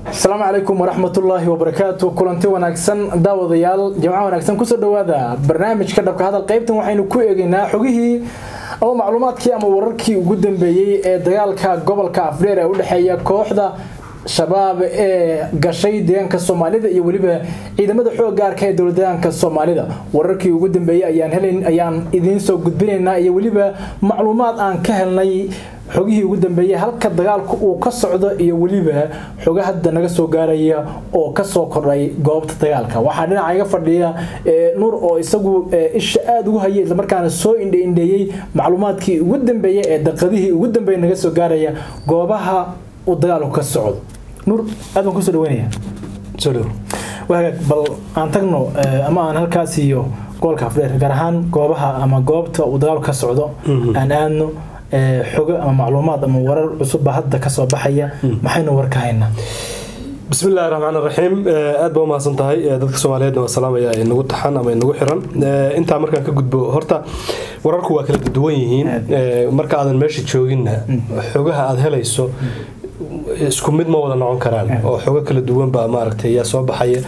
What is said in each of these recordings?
asalaamu calaykum waraxmatullaahi wabarakaatu kulanti wanaagsan daawadayaal jimco wanaagsan kusoo dhawaada barnaamijka dhabka hadal qaybtan waxaynu ku eegaynaa xogihii ama macluumaadkii ama wararkii ugu dambeeyey ee dagaalka gobolka afreer ee udhexeeya kooxda shabaab ee gashay deegaanka soomaalida iyo weliba ciidamada xoog gaarka ee dowladaanka soomaalida wararkii ugu dambeeyey ayaan helayn ayaan idiin soo gudbinaynaa iyo weliba macluumaad aan ka helnay xogihii ugu dambeeyey halka dagaalku uu ka socdo iyo weliba xoga hadda naga soo gaaraya oo kasoo kordhay goobta dagaalka waxaa dhinaca iga fadhiya nuur oo isagu isha aada ugu hayay islamarkaana soo indheindheeyey macluumaadkii ugu dambeeyey ee daqadihii ugu dambeeya naga soo gaaraya goobaha uu dagaalku ka socdo nuur aad baan kusoo dhaweynaya soo dhow wagaag bal aan tagno ama aan halkaas iyo gobolka afdheer gaar ahaan goobaha ama goobta uu dagaalku ka socdo aan aadno xogo ama macluumaad ama warar cusubba hadda kasoo baxaya maxaynu warka haynaa bismi illahi raxmaan raxiim aad baa umahadsan tahay dadka soomaaliyeedna waa salaamaya inagu taxan ama inagu xiran intaa markaan ka gudbo horta wararku waa kala duwan yihiin marka aadan meesha jooginna xogaha aad helayso isku mid ma wada noqon karaan oo xogo kala duwan baa maaragtay yaa soo baxaya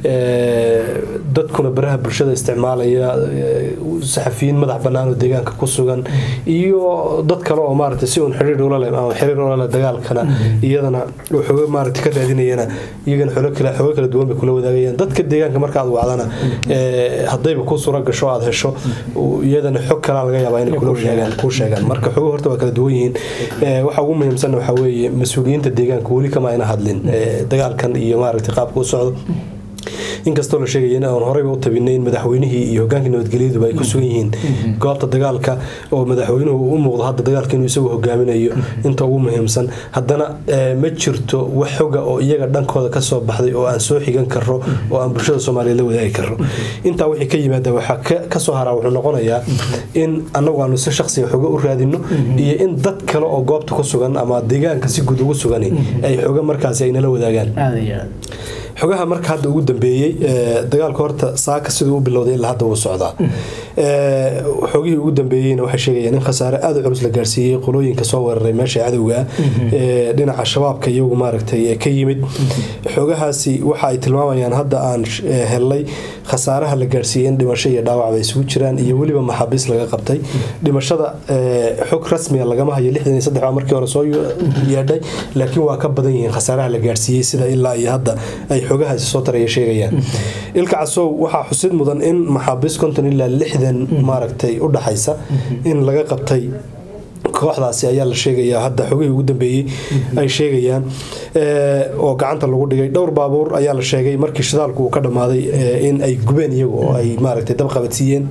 dadkuna baraha bulshada isticmaalaya saxafiyiin madax bannaan oo deegaanka ku sugan iyo dad kale oo maaragtay si uun xiriir ula leh ama xiriir ula leh dagaalkana iyadana xogo maaragtay ka raadinayana iyagana xogo kala xogo kala duwan bay kula wadaagayaan dadka deegaanka marka aad wacdana haddayba ku suura gasho aad hesho iyadana xog kalaa laga yaabaa inay kula sheegaan kuu sheegaan marka xogo horta waa kala duwan yihiin waxa ugu muhiimsan waxaa weeye mas-uuliyiinta deegaanka weli kama ayna hadlin dagaalkan iyo maaragtay qaabka u socdo inkastoo la sheegaya in aan horeyba u tabinay in madaxweynihii iyo hogaankii nabadgelyaduba ay ku sugan yihiin goobta dagaalka oo madaxweynuhu u muuqdo hadda dagaalka inuu isagu hogaaminayo inta ugu muhiimsan haddana ma jirto wax xoga oo iyaga dhankooda kasoo baxday oo aan soo xigan karo oo aan bulshada soomaaliya la wadaagi karo intaa wixii ka yimaada waxaa kasoo haraa wuxuu noqonayaa in anagu aanu si shaqsiga xoga u raadino iyo in dad kale oo goobta ku sugan ama deegaanka si guud ugu sugan ay xoga markaasi ay nala wadaagaan xogaha marka hadda ugu dambeeyey dagaalka horta saaka siduu u bilowday ilaa hadda wuu socdaa xogihii ugu dambeeyeyna waxay sheegayaan in khasaare aada u culus la gaarsiiyey qolooyinka soo weeraray meesha cadowga ah dhinaca shabaabka iyagu maaragtay ka yimid xogahaasi waxa ay tilmaamayaan hadda aan helnay khasaaraha la gaarsiiyey in dhimasho iyo dhaawac bay isugu jiraan iyo weliba maxaabiis laga qabtay dhimashada xog rasmiga lagama hayo lixdan iyo saddex baa markii hore soo yeedhay laakiin waa ka badan yihiin khasaaraha la gaarsiiyey sida ilaa iyo hadda ay xogahaasi soo taraya sheegayaan ilka casow waxaa xusid mudan in maxaabiis konton ilaa lixdan maaragtay u dhaxaysa in laga qabtay kooxdaasi ayaa la sheegayaa hadda xogihii ugu dambeeyey ay sheegayaan oo gacanta lagu dhigay dhowr baabuur ayaa la sheegay markii shidaalku uu ka dhammaaday in ay gubeen iyagu oo ay maaragtay dab qabadsiiyeen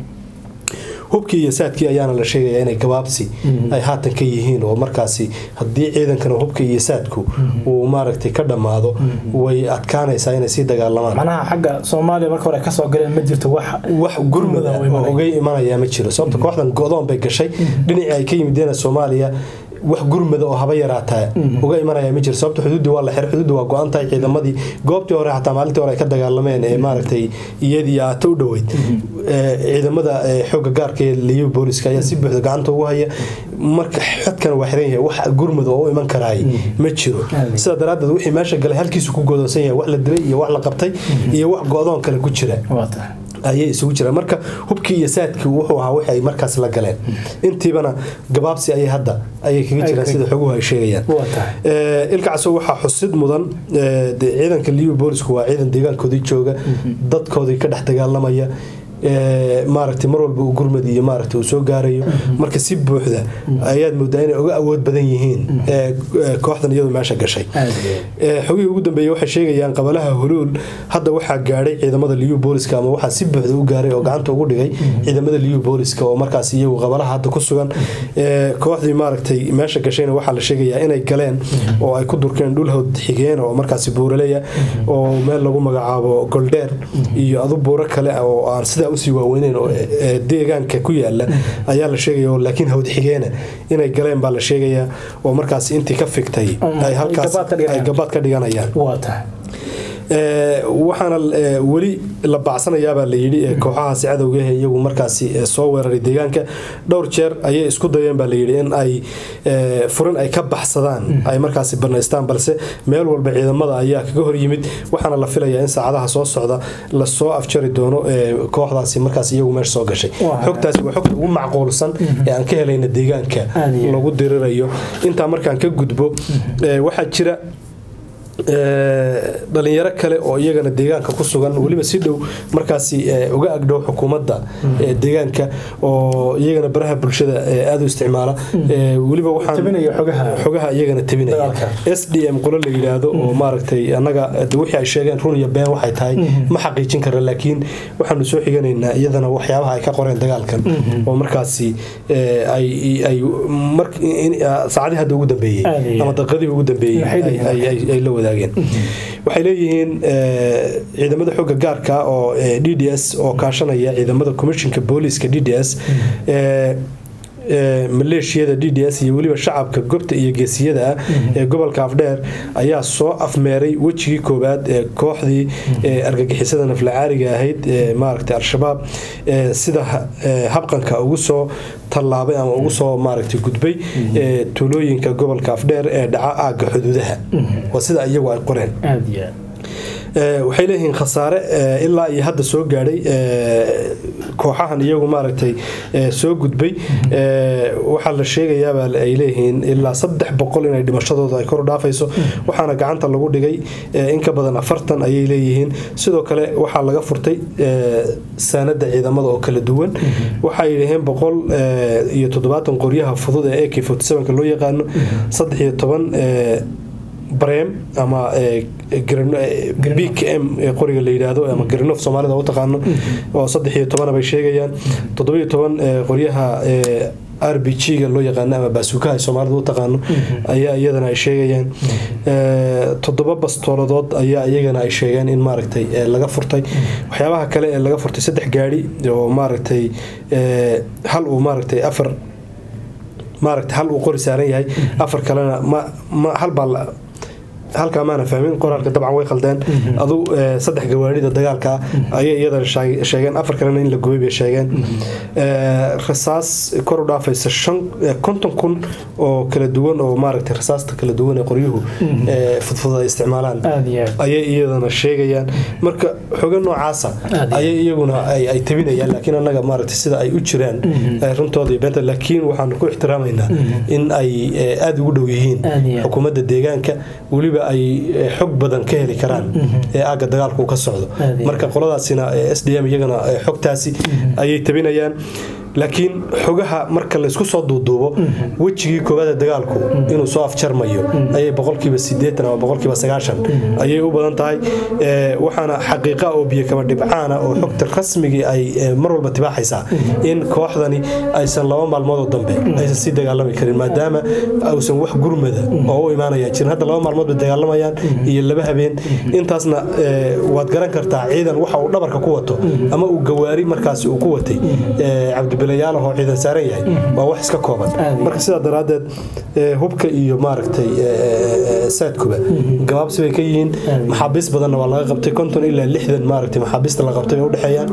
hubkii iyo saadkii ayaana la sheegaya inay gabaabsi ay haatan ka yihiin oo markaasi haddii ciidankana hubka iyo saadku uu maaragtay ka dhammaado way adkaanaysaa inay sii dagaalamaan manaha xagga soomaaliya marka hore kasoo galeen ma jirto wax wax gurmada oo uga imanaya ma jiro sababta kooxdan go-doon bay gashay dhinacii ay ka yimideena soomaaliya wax gurmada oo haba yaraataa uga imanaya ma jiro sababta xuduuddi waa la xir xuduuddi waa go-an tahay ciidamadii goobtii hore xataa maalintii hore ay ka dagaalameen ee maaragtay iyadii aata u dhoweyd ciidamada xooga gaarka ee liyo booliska ayaa si buuxda gacanta ugu haya marka xadkana waa xiran yahay wax gurmada oo u iman karaay ma jiro sidaa daraaddeed wixii meesha galay halkiisu ku godoonsan yahay wax la dilay iyo wax la qabtay iyo wax go-doon kale ku jira ayay isugu jiraan marka hubkii iyo saadkii wuxuu ahaa wixii ay markaas la galeen intiibana gabaabsi ayay hadda ayay kaga jiraan sida xoguhu ay sheegayaan ilka casow waxaa xusid mudan ciidanka liyo boolisku waa ciidan deegaankoodii jooga dadkoodii ka dhex dagaalamaya maaragtay mar walba uu gurmad iyo maaragtay uu soo gaarayo marka si buuxda ayaad moodaa inay uga awood badan yihiin kooxdan iyadu meesha gashay xogihii ugu dambeeyey waxay sheegayaan qabalaha huluul hadda waxaa gaadhay ciidamada liyu booliska ama waxaa si buuxda u gaaray oo gacanta ugu dhigay ciidamada liyu booliska oo markaas iyagu qabalaha hadda ku sugan kooxdii maaragtay meesha gashayna waxaa la sheegayaa inay galeen oo ay ku durkeen dhul hawd xigeen oo markaasi buuraleya oo meel lagu magacaabo goldheer iyo adu buuro kale oo aan sida usii waaweyneyn oo deegaanka ku yaala ayaa la sheegaya laakiin hawd xigeena inay galeen baa la sheegayaa oo markaas intii ka figtay ay halkaas ay gabaad ka dhiganayaan waxaana weli la bacsanayaabaa la yidhi kooxahaasi cadowgahe iyagu markaasi soo weeraray deegaanka dhowr jeer ayay isku dayeen baa layidhi in ay furin ay ka baxsadaan ay markaasi banaystaan balse meel walba ciidamada ayaa kaga hor yimid waxaana la filayaa in saacadaha soo socda lasoo afjari doono kooxdaasi markaas iyagu meesha soo gashay xogtaasi waa xogta ugu macquulsan ee aan ka helayna deegaanka lagu dirirayo intaa markaan ka gudbo waxaa jira dhalinyaro kale oo iyagana deegaanka ku sugan weliba si dhow markaasi uga agdhow xukuumadda deegaanka oo iyagana baraha bulshada aada u isticmaala weliba waxaanxogaha iyagana tabinaya s d m qolo la yidhaahdo oo maaragtay annaga wixii ay sheegeen run iyo been waxay tahay ma xaqiijin karna laakiin waxaanu soo xiganaynaa iyadana waxyaabaha ay ka qoreen dagaalkan oo markaasi ay saacadii hadda ugu dambeeyey ama daqiiqadii ugu dambeeyey ay la wadaageen waxay leeyihiin ciidamada xooga gaarka oo d d s oo kaashanaya ciidamada commishinka booliiska d d s maleeshiyada d d s iyo weliba shacabka gobta iyo geesiyada ah ee gobolka afdheer ayaa soo afmeeray wejigii koowaad ee kooxdii argagixisada naflacaariga ahayd maaragtay al-shabaab sida habqanka ugu soo tallaabay ama ugu soo maaragtay gudbay tuulooyinka gobolka afdheer ee dhaca aagga xuduudaha waa sida iyagu ay qoreen waxay leeyihiin khasaare ilaa iyo hadda soo gaadhay kooxahan iyagu maaragtay soo gudbay waxaa la sheegayaabaa ay leeyihiin ilaa saddex boqol inay dhimashadooda ay kor dhaafayso waxaana gacanta lagu dhigay in ka badan afartan ayay leeyihiin sidoo kale waxaa laga furtay saanada ciidamada oo kala duwan waxay dhaheen boqol iyo toddobaatan qoryaha fudud ee ak forty loo yaqaano saddex iyo toban brem ama bkm qoriga la yidhaahdo ama grinof soomaalida u taqaano oo saddex iyo tobana bay sheegayaan toddobiyo toban qoryaha r b g-ga loo yaqaano ama baasuukaha soomaalida u taqaano ayaa iyadana ay sheegayaan toddoba bastooladood ayaa iyagana ay sheegeen in maaragtay laga furtay waxyaabaha kale ee laga furtay saddex gaari oo maaragtay hal uu maaragtay afar maaragtay hal uu qori saaran yahay afar kalena halbaa halkaa maana fahmin qoraalka dabcan way khaldeen adu saddex gawaarida dagaalka ayay iyadana sheegeen afar kalena in la gubay bay sheegeen rasaas kor u dhaafaysa konton kun oo kala duwan oo maaragtay rasaasta kala duwan ee qoryuhu fudfud ay isticmaalaan ayay iyadana sheegayaan marka xoga noocaasa ayay iyaguna ay tabinayaan laakiin annaga maaragtay sida ay u jiraan runtooda iyo beenta laakiin waxaanu ku ixtiraamaynaa in ay aada ugu dhow yihiin xukuumadda deegaanka weliba ay xog badan ka heli karaan ee aagga dagaalku uu ka socdo marka qoladaasina s d m iyagana xogtaasi ayay tabinayaan laakiin xogaha marka laysku soo duuduubo wejigii koowaada dagaalku inuu soo afjarmayo ayay boqolkiiba sideetan ama boqolkiiba sagaashan ayay u badan tahay waxaana xaqiiqa oo biyo kama dhibcaana oo xogta rasmigii ay mar walba tibaaxaysaa in kooxdani aysan laba maalmoodoo dambe aysan sii dagaalami karin maadaama uusan wax gurmada oo u imaanaya jirin hadda laba maalmood bay dagaalamayaan iyo laba habeen intaasna waad garan kartaa ciidan waxa uu dhabarka ku wato ama uu gawaari markaasi uu ku watay cabdibilayaalahoo ciidan saaran yahay waa wax iska kooban marka sidaa daraaddeed hubka iyo maaragtay saadkuba gabaabsi bay ka yihiin maxaabiis badanna waa laga qabtay konton ilaa lixdan maaragtay maxaabiista la qabtay bay u dhexeeyaan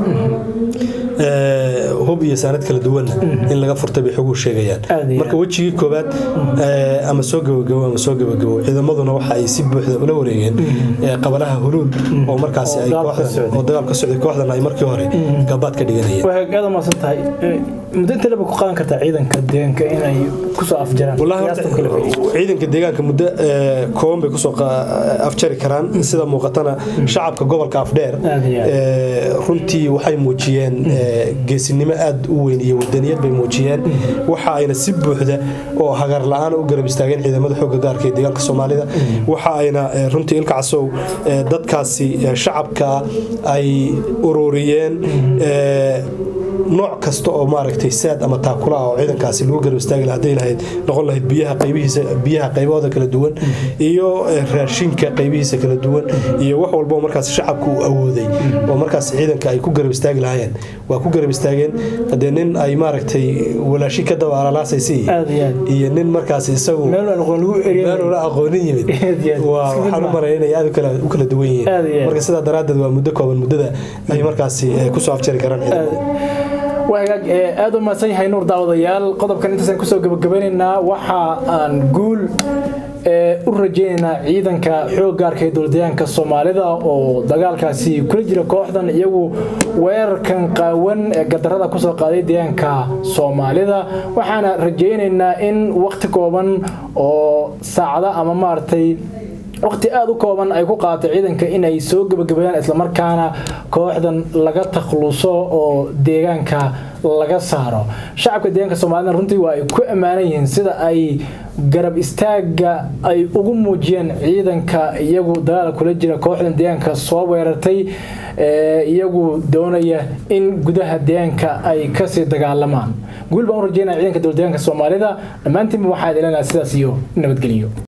hub iyo saanad kala duwanna in laga furtay bay xoguhu sheegayaan marka wejigii koowaad ama soo gabagabo ama soo gabagabo ciidamaduna waxa ay si buuxda ula wareegeen qabalaha huluul oo markaasi ay kooxdan oo dagaal ka socday kooxdan ay markii hore gabaad ka dhiganayeen way aad maasan tahay muddo inta laba ku qaadan kartaa ciidanka deegaanka inay kusoo afjaraan ciidanka deegaanka muddo kooban bay kusoo afjari karaan sida muuqatana shacabka gobolka afdheer runtii waxay muujiyeen geesinimo aada u weyn iyo wadaniyad bay muujiyeen waxa ayna si buuxda oo hagar la-aan u garab istaageen ciidamada xooga gaarka ee deegaanka soomaalida waxa ayna runtii ilka casow dadkaasi shacabka ay ururiyeen nooc kasta oo maaragtay saad ama taakula ah oo ciidankaasi lagu garab istaagi lahaa hadday lahayd noqon lahayd biyaha qaybihiisa biyaha qaybahooda kala duwan iyo eh, raashinka qaybihiisa kala duwan iyo wax walba oo markaas shacabku uu awooday oo markaas ciidanka ay ku garab istaagi lahaayeen waa ku garab istaageen hadee nin ay maaragtay walaashi ka daba alalaasaysa Aad iyo aad. iyo nin markaas isagu meel aan aqoon lagu eriyay meel ula aqoonin yimid Aad iyo aad. waa Isku mid waxaan u ma. malaya inay aad u kala u kala duwan Aad iyo aad. yihiin marka sidaa daraaddeed waa muddo kooban muddada ay markaasi eh, kusoo afjari karaan ciidanku waa hagaag ee aad u mahadsan yahay nuur daawadayaal qodobkan intaasaan kusoo gabagabanaynaa waxa aan guul ee u rajaynaynaa ciidanka xoogga arkay dowladayaanka soomaalida oo dagaalkaasi kula jira kooxdan iyagu weerarkan qaawan ee gadarada kusoo qaaday deegaanka soomaalida waxaana rajaynaynaa in waqti kooban oo saacada ama maaragtay waqti aada u kooban ay ku qaadatay ciidanka inay soo gebagabeeyaan islamarkaana kooxdan laga takhluso oo deegaanka laga saaro shacabka deegaanka soomaalida runtii waa ay ku ammaanan yihiin sida ay garab istaaga ay ugu muujiyeen ciidanka iyagu dagaal kula jira kooxdan deegaanka soo weerartay ee iyagu doonaya in gudaha deegaanka ay kasii dagaalamaan guul baan u rajeynaya ciidanka dowlad deegaanka soomaalida dhammaantiinba waxaa idin leenahay sidaas iyo nabadgelyo